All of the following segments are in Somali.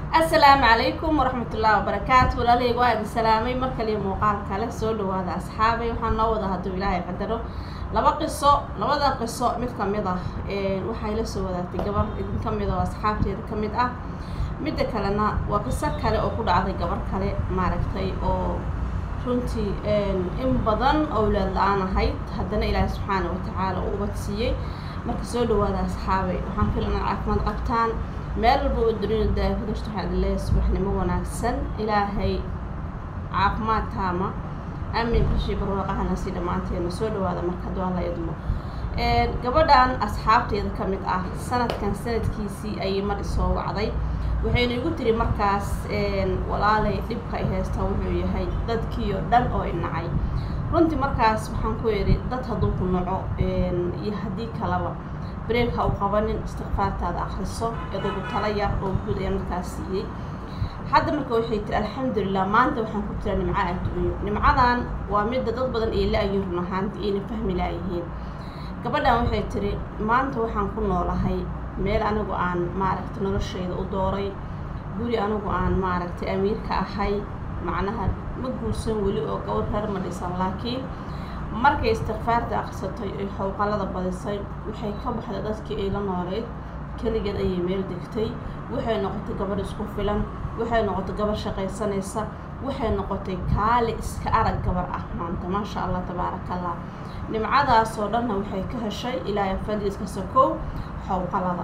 asalaamu calaykum waraxmatullaahi wabarakaatu walaalahayga waa idin salaamay mar kaliya muuqaal kale soo dhawaada asxaabay waxaan noo wada hadduu ilaahay qadaro laba qiso labada qiso mid ka mid ah waxay la soo wadaagtay gabar idin ka mid oo asxaabteeda ka mid ah midda kalena waa qiso kale oo ku dhacday gabar kale maaragtay oo runtii in badan owlaad la-aan ahayd haddana ilaahay subxaana watacaala uu ubad siiyey marka soo dhawaada asxaabay waxaan filana caafimaad qabtaan meel walba oo dunida daafadashta waxaa idin leeyahay subaxnimo wanaagsan ilaahay caafimaad taama amin bishii barwaaqahana si dhammaanteena soo dhawaada marka hadduu alla idmo gabadhan asxaabteeda ka mid ah sanadkan sanadkiisii ayay mar isoo wacday waxayna igu tiri markaas walaalay dhibka ay haystaa wuxuu yahay dadkii oo dhan oo inacay runtii markaas waxaan ku idhi dad hadduu ku naco iyo haddii kalaba breek ha u qabanin istikfaartaada akriso idagu tala yar oo guud ayaa markaas siiyey hadda marka waxay tiri alxamdulilah maanta waxaan ku jiraa nimco adduunyo nimcadan waa midda dad badan ay la-ayiin run ahaanta ayna fahmi laayihiin gabadhan waxay tiri maanta waxaan ku noolahay meel anigu aan maaragtay noloshayda u dooray guri anigu aan maaragtay amiirka ahay macnaha ma guursan weli oo gabadh reer ma dhisan laakiin markay istikfaarta akhrisatay ay xowqalada badisay waxay ka baxday dadkii ay la nooleyd keligeed ayay meel degtay waxay noqotay gabadh isku filan waxay noqotay gabadh shaqaysanaysa waxay noqotay kaali iska arag gabar ah maanta maasha allah tabaaraka allah nimcadaasoo dhanna waxay ka heshay ilaahay fadliiska sakow xowqalada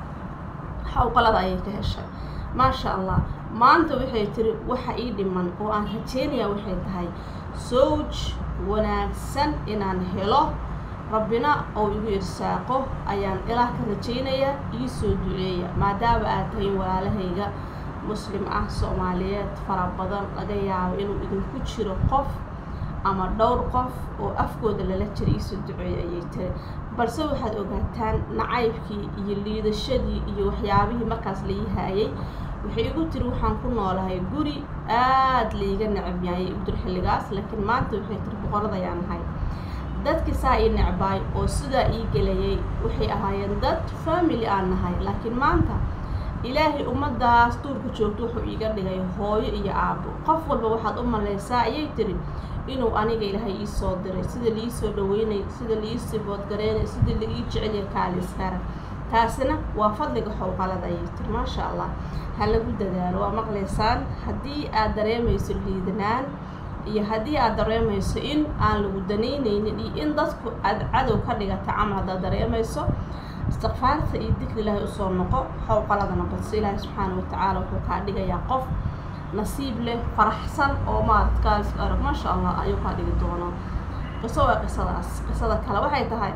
xowqalada ayay ka heshay maasha allah maanta waxay tiri waxa ii dhiman oo aan rajeynayaa waxay tahay sowj wanaagsan inaan helo rabbina oo igu irsaaqo ayaan ilaah ka rajaynayaa ii soo duceeya maadaama aad tahay walaalahayga muslim ah soomaaliyeed fara badan laga yaabo inuu idinku jiro qof ama dhowr qof oo afkooda lala jira iisoo duceeya ayay tiri balse waxaad ogaataan nacaybkii iyo liidashadii iyo waxyaabihii markaas lai haayay waxay igu tiri waxaan ku noolahay guri aad laiga necab yaayay udur xilligaas laakiin maanta waxay tiri boqorad ayaan ahay dadkii saa ii necbaay oo sidaa ii gelayay waxay ahaayeen dad family aan nahay laakiin maanta ilaahay ummadaas duurka joogto wuxuu iiga dhigay hooyo iyo aabo qof walba waxaad u malaysaa ayay tiri inuu aniga ilaahay ii soo diray sida liii soo dhaweynay sida liisii boodgareynay sida laii jeceliya kaaliskara taasina waa fadliga xowqalada ayay tiri maasha allah ha lagu dadaalo waa maqlaysaan haddii aad dareemayso liidanaan iyo haddii aad dareemayso in aan lagu danaynaynin iyo in dadku aad cadow ka dhigata camal haddaad dareemayso istikfaarta iyo dikri ilaahay usoo noqo xowqaladana badso ilaahay subxaana watacaala wuxuu kaa dhigayaa qof nasiib leh faraxsan oo maarad kaaliska arag maasha allah ayuu kaa dhigi doonaa qiso waa qisadaas qisada kale waxay tahay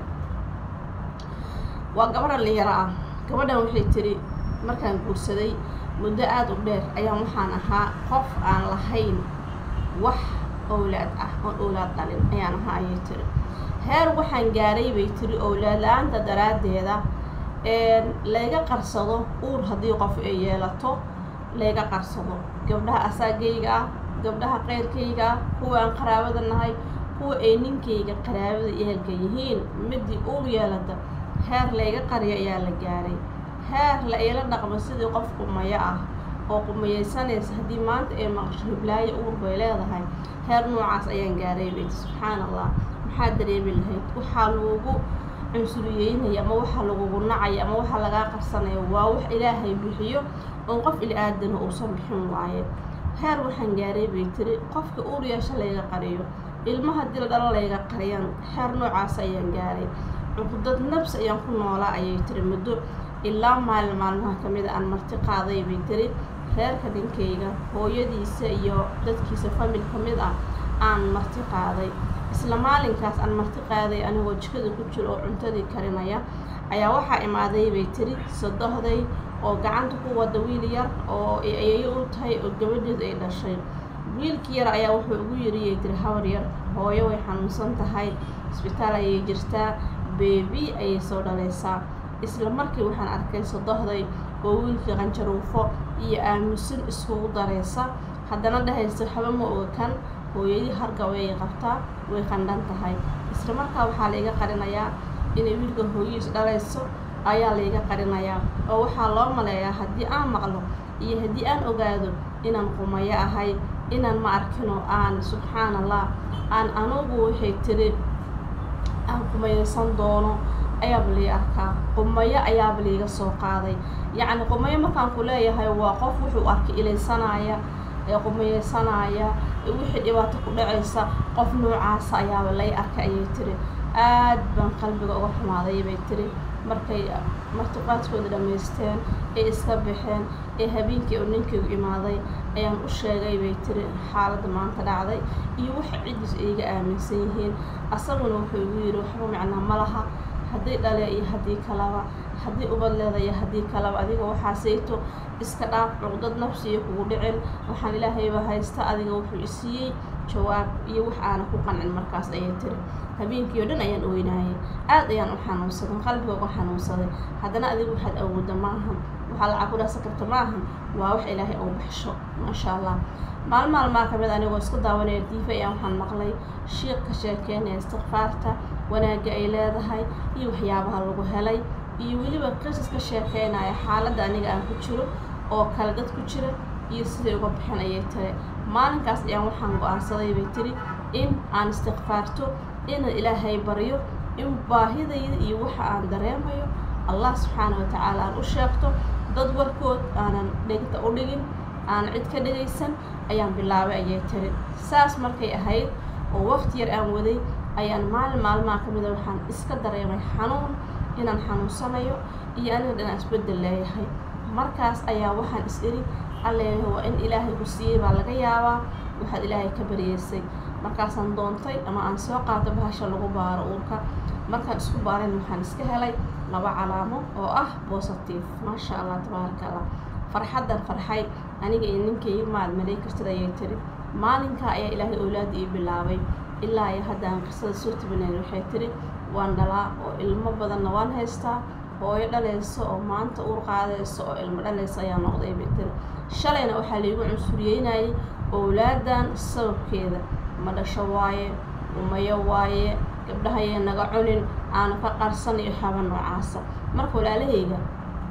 waa gabadha linyaro ah gabadhan waxay tiri markaan guursaday muddo aada u dheer ayaan waxaan ahaa qof aan lahayn wax owlaad ah oon owlaad dhalin ayaan ahaa ayay tiri heer waxaan gaaray bay tiri owlaad la-aanta daraaddeeda layga qarsado uur haddii qof ay yeelato layga qarsado gabdhaha asaagayga ah gabdhaha qeyrkayga ah kuwa aan qaraabada nahay kuwa ay ninkayga qaraabada ehelka yihiin midii uur yeelata heer layga qariyo ayaa la gaaray heer la ila dhaqmo sidii qof qumayo ah oo qumayeysanaysa haddii maanta ay maqasho hiblaayo uur bay leedahay heer noocaas ayaan gaaray bayti subxaana allah maxaa dareemi lahayd waxaa lagugu cunsuriyeynaya ama waxaa lagugu nacaya ama waxaa lagaa qarsanaya waa wax ilaahay bixiyo oon qof ili aadana uusan bixin waaye heer waxaan gaaray bay tiri qofka uur yeesha layga qariyo ilma haddii la dhalo layga qariyaan heer noocaas ayaan gaaray cuqdad nabs ayaan ku noolaa ayay tiri muddo ilaa maalin maalmaha ka mida aan marti qaaday bay tiri reerka dhinkayga hooyadiisa iyo dadkiisa famil ka mid ah aan marti qaaday isla maalinkaas aan marti qaaday anigoo jikada ku jiro oo cuntadii karinaya ayaa waxaa imaaday bay tiri sadohday oo gacanta ku wada wiil yar oo ayayo u tahay oo gabadheedu ay dhashay wiilkii yar ayaa wuxuu ugu yiriyay tiri habar yar hooyo way xanuunsan tahay isbitaal ayay jirtaa beebi ayay soo dhalaysaa isla markii waxaan arkay sadohday oo wiilkii qanjaruufo iyo aamusin iskugu daraysa haddana dhahaysa haba ma oga kan hooyadii hargab ayay qabtaa way qandhan tahay isla markaa waxaa laiga qarinayaa inay wiilka hooyihiis dhalayso ayaa layga qarinayaa oo waxaa loo maleeyaa haddii aan maqlo iyo haddii aan ogaado inaan qumayo ahay inaan ma arkino aan subxaan allah aan anugu waxay tiri aan qumayaysan doono ayaaba lii arkaa qumayo ayaaba liiga soo qaaday yacni qumayo markaan ku leeyahay waa qof wuxuu arkay ilaysanaya ee qumayaysanaya wixii dhibaato ku dhacaysa qof noocaasa ayaaba lay arkay ayay tiri aad baan qalbiga uga xumaaday bay tiri markay martiqaadkooda dhammaysteen ee iska baxeen ee habeenkii oo ninkaygu imaaday ayaan u sheegay bay tiri xaaladda maanta dhacday iyo waxa ciddiis iiga aaminsan yihiin asaguna wuxuu igu yidhi waxba macnaa ma laha haddii dhale iyo haddii kalaba haddii ubad leeda iyo haddii kalaba adiga waxaasayto iska dhaaf cuqdad nafsiya kugu dhicin waxaan ilaahayba haysta adiga wuxuu isiiyey jawaab iyo wax aana ku qancin markaas ayay tiri habeenkii oo dhan ayaan oynaayay aad ayaan u xanuunsaday qalbiga uga xanuunsaday haddana adiga waxaad awoodda maahan waxaa lacag ku dhaasan karta maahan waa wax ilaahay ou baxsho maasha allah maalin maalmaa ka mid anigoo isku daawanaya diifa ayaan waxaan maqlay shiiq ka sheekeynaya istikfaarta wanaagga ay leedahay iyo waxyaabaha lagu helay iyo weliba qisas ka sheekeynaya xaaladda aniga aan ku jiro oo kale dad ku jira iyo siday uga bixin ayay tiri maalinkaas ayaan waxaan go-aansaday bay tiri in aan istikfaarto inaan ilaahay baryo in baahidayda iyo waxa aan dareemayo allah subxaana wa tacaala aan u sheegto dad warkood aanan dhegta u dhigin aanan cid ka dhegaysan ayaan bilaabay ayay tiri saas markay ahayd oo waqti yar aan waday ayaan maalin maalmaha ka mida waxaan iska dareemay xanuun inaan xanuunsanayo iyo aniga dhanaan isbeddel leeyahay markaas ayaa waxaan is iri alleeyahay waa in ilaahay ku siiyey baa laga yaabaa waxaad ilaahay ka baryeysay markaasaan doontay ama aan soo qaato bahasha lagu baaro uurka markaan isku baarayn waxaan iska helay laba calaamo oo ah bositive maasha allah tabaaraka allah farxaddan farxay aniga iyo ninkayga maad malay kartid ayay tiri maalinkaa ayaa ilaahay owlaada ii bilaabay ilaa iyo haddaan qisada soo tibinayn waxay tiri waan dhalaa oo ilmo badanna waan haystaa hooyo dhalayso oo maanta uur qaadayso oo ilmo dhalaysa ayaa noqday bay tiri shalayna waxaa laigu cunsuriyeynayay owlaadan sababkeeda ma dhasho waaye umayo waaye gabdhahayay naga cunin aana ka qarsan iyo xaba noocaasa marka walaalahayga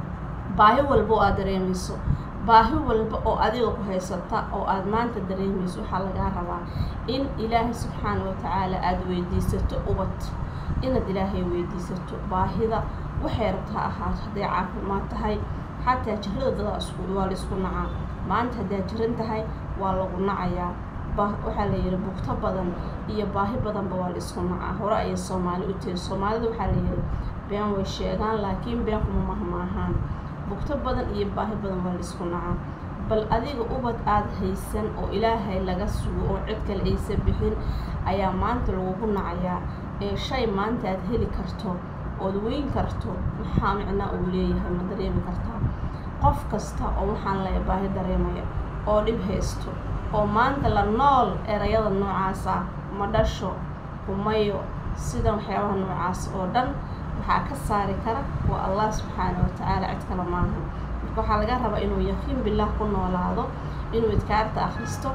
baahi walba oo aad dareemayso baahi walba oo adiga ku haysata oo aad maanta dareemayso waxaa lagaa rabaa in ilaahay subxaana wa tacaala aada weydiisato ubad inaad ilaahay weydiisato baahida waxay rabta ha ahaato hadday caafimaad tahay xataa jirada dadaa isku waa laisku nacaa maanta haddaad jiran tahay waa lagu nacayaa waxaa la yidhi bugto badan iyo baahi badanba waa la isku nacaa hore ayay soomaali u tiri soomaalida waxaa la yidhi been way sheegaan laakiin been kuma mahmaahaan bugto badan iyo baahi badan waa la isku nacaa bal adiga ubad aada haysan oo ilaahay laga sugo oo cid kale aysan bixin ayaa maanta lagugu nacayaa ee shay maanta aad heli karto ood weyn karto maxaa micnaa uu leeyahay ma dareemi kartaa qof kasta oo waxaan leeya baahi dareemaya oo dhib haysto oo maanta la nool erayada noocaas ah ma dhasho kumayo sida waxyaabaha noocaas oo dhan waxaa ka saari kara waa allah subxaana wa tacaala cid kale maaha marka waxaa laga rabaa inuu yaqiin bilaah ku noolaado inuu idkaarta akhristo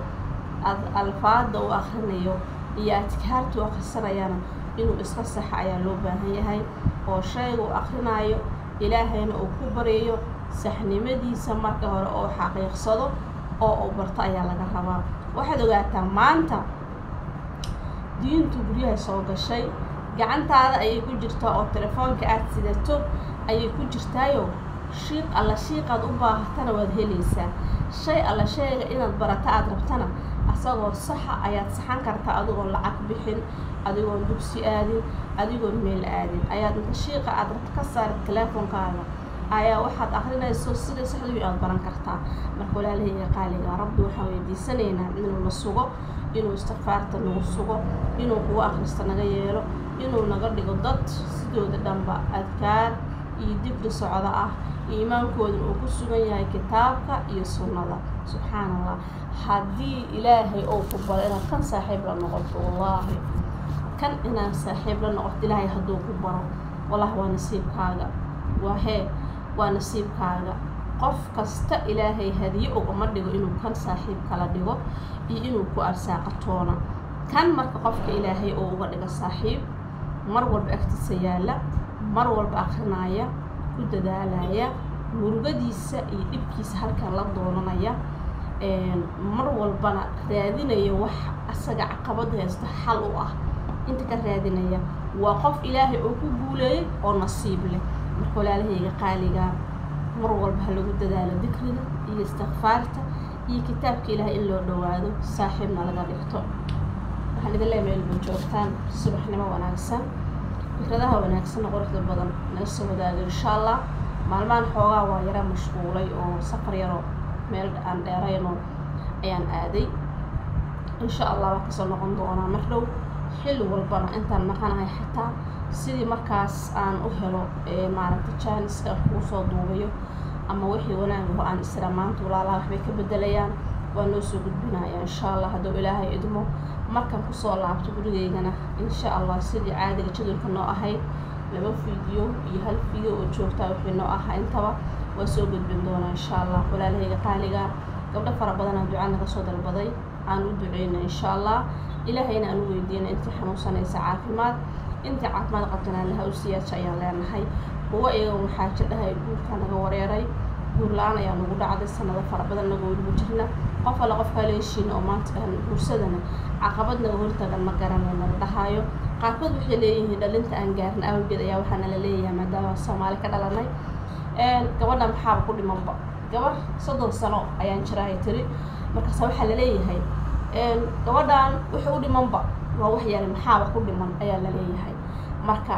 alfaada uu akhrinayo iyo adkaarta uu akhrisanayana inuu iska saxa ayaa loo baahan yahay oo shayga uu akhrinayo ilaahayna uu ku baryayo saxnimadiisa marka hore oo xaqiiqsado oo uu barto ayaa laga rabaa waxaad ogaataa maanta diintu guryaha soo gashay gacantaada ayay ku jirtaa oo telefoonka aad sidato ayay ku jirtaayo shiiq alla shiiqaad u baahatana waad helaysaa shay alla shayga inaad barata aad rabtana asagoo saxa ayaad saxan kartaa adigoon lacag bixin adigoon dugsi aadin adigoon meel aadin ayaad inta shiiqa aad rabto ka saarid teleefonkaaga ayaa waxaad akrinayso sida saxdii aad baran kartaa marka walaalahayga qaaliga rabbi waxaan weydiisanaynaa inuu na sugo inuu istikfaarta nagu sugo inuu kugu akhrista naga yeelo inuu naga dhigo dad sidooda dhanba adkaar iyo dikri socdo ah iimaankoodana uu ku sugan yahay kitaabka iyo sunnada subxaana allah haddii ilaahay ou ku baro inaad kan saaxiib la noqoto wallaahi kan inaad saaxiib la noqoto ilaahay hadduu ku baro wallahi waa nasiibkaaga waa hee waa nasiibkaaga qof kasta ilaahay hadiye ugama dhigo inuu kan saaxiib kala dhigo iyo inuu ku arsaaqatoona kan marka qofka ilaahay oo uga dhiga saaxiib mar walba agtiisa yaalla mar walba akrinaya ku dadaalaya murugadiisa iyo dhibkiisa halkan la doonanaya mar walbana raadinaya wax asaga caqabad haysta xal u ah inta ka raadinaya waa qof ilaahay oo ku guuleeyay oo nasiib leh marka walaalahayga qaaligaa mar walba ha lagu dadaalo dikriga iyo istikfaarta iyo kitaabka ilaahay in loo dhawaado saaxiibna laga dhigto waxaan idin leeyahay meel baa joogtaan subaxnimo wanaagsan fikradaha wanaagsan quruxda badan naga soo wadaago insha allah maalmahan xoogaa waa yara mashquulay oo safar yaroo meel aan dheerayno ayaan aaday insha allah waa kasoo noqon doonaa mar dhow xilli walbana intaan maqanahay xataa sidii markaas aan u helo maaragta jaaniska kuu soo duubayo ama wixii wanaagaho aan isra maanta walaalaha waxbay ka bedelayaan waa noo soo gudbinaya insha allah hadduu ilaahay idmo markaan kusoo laabto gurigeygana insha allah sidii caadiga jadulka noo ahayd laba fiideo iyo hal fiideo oo joogtaa wixii noo ahaa intaba waa soo gudbin doonaa insha allah walaalahayga qaaliga gabdho fara badanaa duca naga soo dalbaday aan u duceyna insha allah ilaahayna aan u weydiina intii xanuunsanaysa caafimaad intii caafimaad qabtana allaha u siyaaja ayaan leenahay kuwa iyaga waxaa jidhahay guurka naga wareeray guur la-aan ayaa nagu dhacday sanado fara badan naga weligu jirna qof alle qofkaa leeshiina oo maanta dhahan guursadana caqabad naga hortagan ma garanayna la dhahaayo qaarkood waxay leeyihiin dhalinta aan gaarin awgeed ayaa waxaana la leeyahay maadaama soomaali ka dhalanay gabadha maxaaba ku dhimanba gabar soddon sano ayaan jirahay tiri markaase waxaa la leeyahay gabadhan wixii u dhimanba waa wax yare maxaaba ku dhiman ayaa la leeyahay marka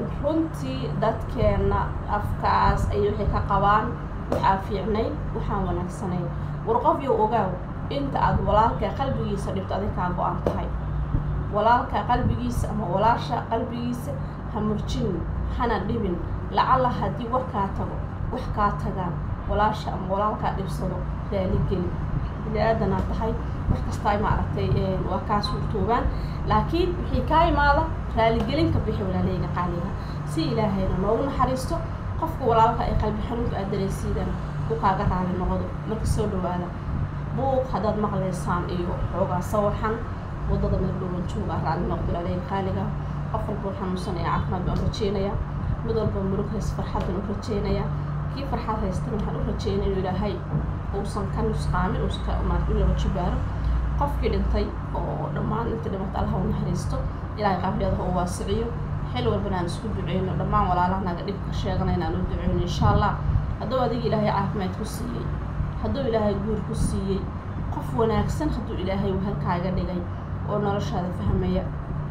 runtii dadkeena afkaas ay waxay ka qabaan waxaa fiicnay waxaan wanaagsanay war qof yow ogaaw inta aad walaalka qalbigiisa dhibto adig kaa go-an tahay walaalka qalbigiisa ama walaasha qalbigiisa ha murjinin hana dhibin lacalla haddii war kaa tago wax kaa tagaan walaasha ama walaalkaa dhibsado raaligeli bini-aadanaa tahay wax kastaa maaragtay waa kaa suurtoobaan laakiin wixii kaa imaada raaligelinka bixi walaaleyga qaaliga si ilaahayna noogu naxariisto qofka walaalka ay qalbi xanuunka aad dareysiidana u kaaga raali noqdo marka soo dhawaada buuq haddaad maqlaysaan iyo xoogaa sawaxan waddada meel dhowlan jooga raali noqdo walaaleyga qaaliga qof walbuu xanuunsanaya caafimaad baan rajeynaya mid walba murug hays farxad baan u rajeynaya kii farxad haystana waxaan u rajeynaya inuu ilaahay uusan ka nusqaamin uusan ka maarta u laba jibaaro qofkii dhintay oo dhammaan inta dhimata allaha u naxariisto ilaahay qabriyadaha u waasiciyo xil walbana aan isku duceyno dhammaan walaalaha naga dhibka sheeganayna aan u duceyno insha allah hadduu adiga ilaahay caafimaad ku siiyey hadduu ilaahay guur ku siiyey qof wanaagsan hadduu ilaahay halkaaga dhigay oo noloshaada fahmaya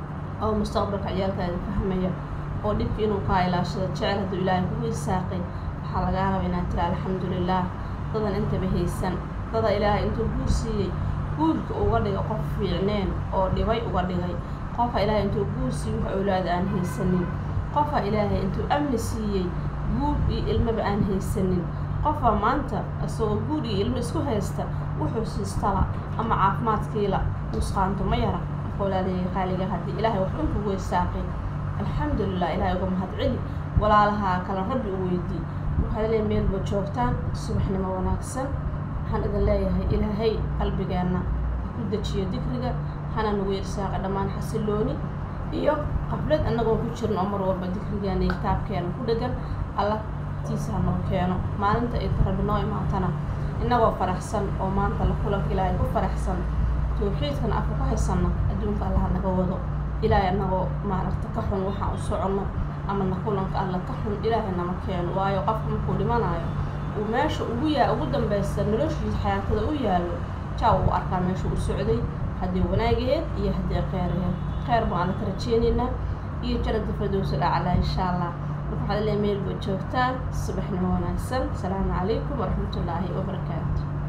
oo mustaqbalka ciyaalkaada fahmaya oo dhibka inuu kaa ilaashado jecel hadduu ilaahay kugu isaaqay waxaa lagaa raba inaad tira alxamdulilah dadan intaba haysan dada ilaahay intuu guur siiyey guurka uga dhiga qof fiicneen oo dhibay uga dhigay qofa ilaahay intuu guur siiyey wax awlaada aan haysanin qofa ilaahay intuu amni siiyey guur iyo ilmaba aan haysanin qofa maanta isagoo guur iyo ilmo isku haysta wuxuu siistala ama caafimaadkiila nusqaanto ma yara marka walaalahayga qaaliga haddii ilaahay wax unkugu isaaqay alxamdulilah ilaahay uga mahad celi walaalaha kale rabbi u weydii waxaad leeyahay meelba joogtaan subaxnimo wanaagsan waxaan idin leeyahay ilaahay qalbigeenna ha ku dejiyo dikriga hana nagu irsaaqa dhammaan xasilooni iyo qablad annagoo ku jirno oo mar walba dikrigeena iyo kitaabkeena ku dhegan alla tiisa hanoo keeno maalinta ay rabbi noo imaatana innagoo faraxsan oo maanta la kulanka ilaahay ku faraxsan tawxiidkana afka ku haysanna adduunka allaha naga wado ilaahay annagoo maaragta ka xun waxaan u soconno ama na kulanka alla ka xun ilaahay nama keeno waayo qofka markuu dhimanayo uu meesha ugu yaa ugu dambaysta noloshiisa xayaatada u yaallo jaa uu arkaa meesha uu socday haddii wanaageed iyo haddii kheyraheed kheyr baan alla ka rajeynaynaa iyo janada fardowsa dhacalaa insha allah marka waxaad leeyahay meel baad joogtaan subaxnimo wanaagsan asalaamu calaykum waraxmatullaahi wabarakaatu